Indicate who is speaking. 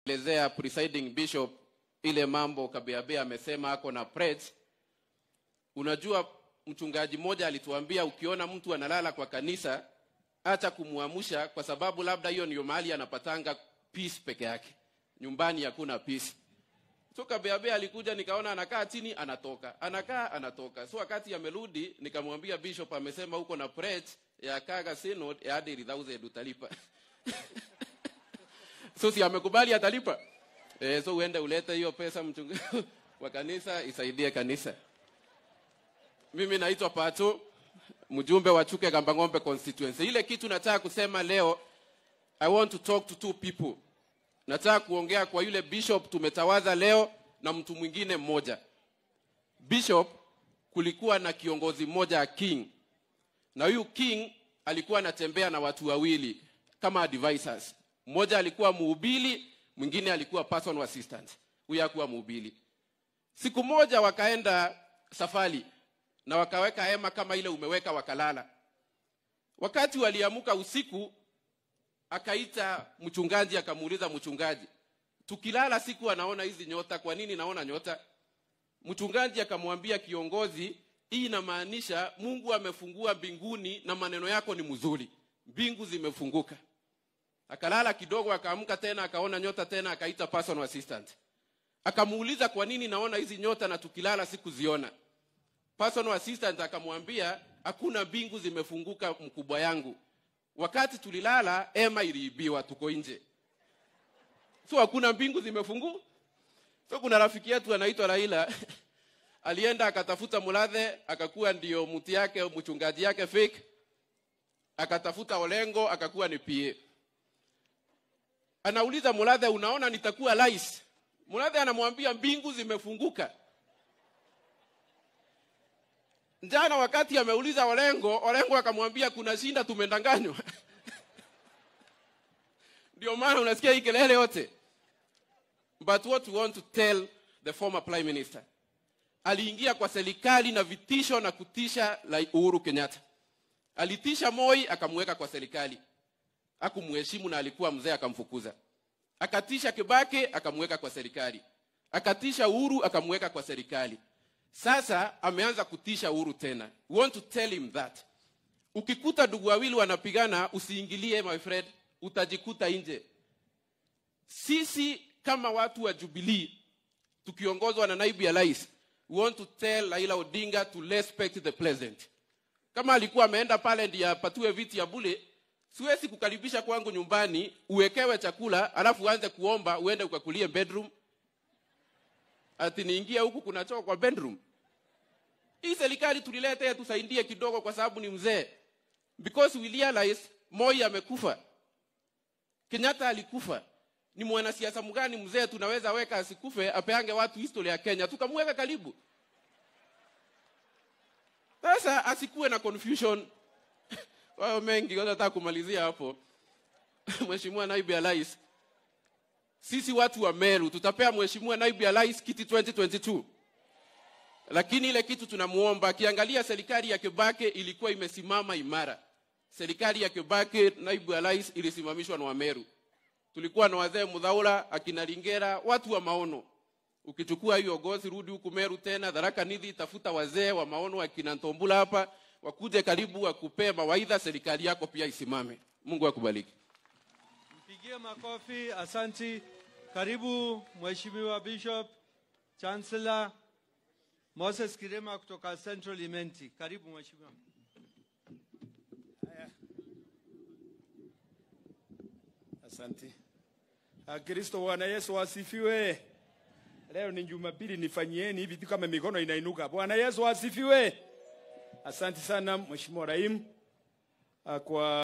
Speaker 1: elezea presiding bishop ile mambo Kabeabea amesema ako na preds. Unajua, mchungaji mmoja alituambia ukiona mtu analala kwa kanisa, acha kumwamsha, kwa sababu labda hiyo ndio mahali anapatanga peace peke yake, nyumbani hakuna peace. So Kabeabea alikuja, nikaona anakaa chini, anatoka, anakaa, anatoka. So wakati amerudi, nikamwambia bishop amesema huko na preds ya Kaga Synod ya hadi 3000 utalipa so si amekubali atalipa eh, so uende ulete hiyo pesa mchungaji wa kanisa isaidie kanisa. Mimi naitwa Pato, mjumbe wa Chuke Kambang'ombe constituency. Ile kitu nataka kusema leo, I want to talk to two people. Nataka kuongea kwa yule bishop tumetawaza leo na mtu mwingine mmoja. Bishop, kulikuwa na kiongozi mmoja king, na huyu king alikuwa anatembea na watu wawili kama advisors. Mmoja alikuwa mhubiri, mwingine alikuwa personal assistant. Huyu hakuwa mhubiri. Siku moja wakaenda safari na wakaweka hema kama ile umeweka, wakalala. Wakati waliamuka usiku, akaita mchungaji, akamuuliza mchungaji, tukilala siku anaona hizi nyota, kwa nini naona nyota? Mchungaji akamwambia kiongozi, hii inamaanisha Mungu amefungua mbinguni na maneno yako ni mzuri, mbingu zimefunguka. Akalala kidogo, akaamka tena, akaona nyota tena, akaita personal assistant, akamuuliza kwa nini naona hizi nyota na tukilala sikuziona. Personal assistant akamwambia hakuna mbingu zimefunguka, mkubwa yangu, wakati tulilala ema iliibiwa, tuko nje, so hakuna mbingu zimefunguka. So kuna rafiki yetu anaitwa Raila alienda akatafuta Mulathe, akakuwa ndio mti yake mchungaji yake fake, akatafuta Olengo, akakuwa ni PA. Anauliza Mulathe, unaona nitakuwa rais? Mulathe anamwambia mbingu zimefunguka. Jana wakati ameuliza Olengo, Olengo akamwambia kuna shinda, tumendanganywa. Ndio maana unasikia hii kelele yote. But what we want to tell the former prime minister, aliingia kwa serikali na vitisho na kutisha la Uhuru Kenyatta. Alitisha Moi akamweka kwa serikali, akumheshimu na alikuwa mzee, akamfukuza. Akatisha Kibaki akamweka kwa serikali, akatisha Uhuru akamweka kwa serikali. Sasa ameanza kutisha Uhuru tena. We want to tell him that ukikuta ndugu wawili wanapigana, usiingilie my friend, utajikuta nje. Sisi kama watu wa Jubilee tukiongozwa na naibu ya rais, we want to tell Raila Odinga to respect the president. Kama alikuwa ameenda pale ndiye apatiwe viti ya bule, siwezi kukaribisha kwangu nyumbani uwekewe chakula alafu uanze kuomba uende ukakulie bedroom, ati niingie huku kuna choo kwa bedroom. Hii serikali tulilete tusaidie kidogo, kwa sababu ni mzee, because we realize Moi amekufa, Kenyatta alikufa ni mwanasiasa mgani mzee tunaweza weka asikufe apeange watu historia ya Kenya tukamweka karibu. Sasa asikuwe na confusion wao mengi. Nataka kumalizia hapo Mheshimiwa naibu ya rais, sisi watu wa Meru tutapea Mheshimiwa naibu ya rais kiti 2022 lakini ile kitu tunamuomba, akiangalia serikali ya Kibaki ilikuwa imesimama imara. Serikali ya Kibaki naibu ya rais ilisimamishwa na Wameru tulikuwa na wazee Mudhaula, akina Lingera, watu wa maono. Ukichukua hiyo gozi, rudi huku Meru tena Tharaka Nithi, tafuta wazee wa maono akina Ntombula hapa, wakuje karibu, wakupee mawaidha, serikali yako pia isimame. Mungu akubariki.
Speaker 2: Mpigie makofi. Asanti. Karibu Mheshimiwa Bishop Chancellor Moses Kirema kutoka Central Imenti. Karibu Mheshimiwa.
Speaker 3: Asante. Ah, Kristo Bwana Yesu asifiwe. Leo ni Jumapili, nifanyieni hivi tu kama mikono inainuka. Bwana Yesu asifiwe. Asante sana Mheshimiwa Rahim ah, kwa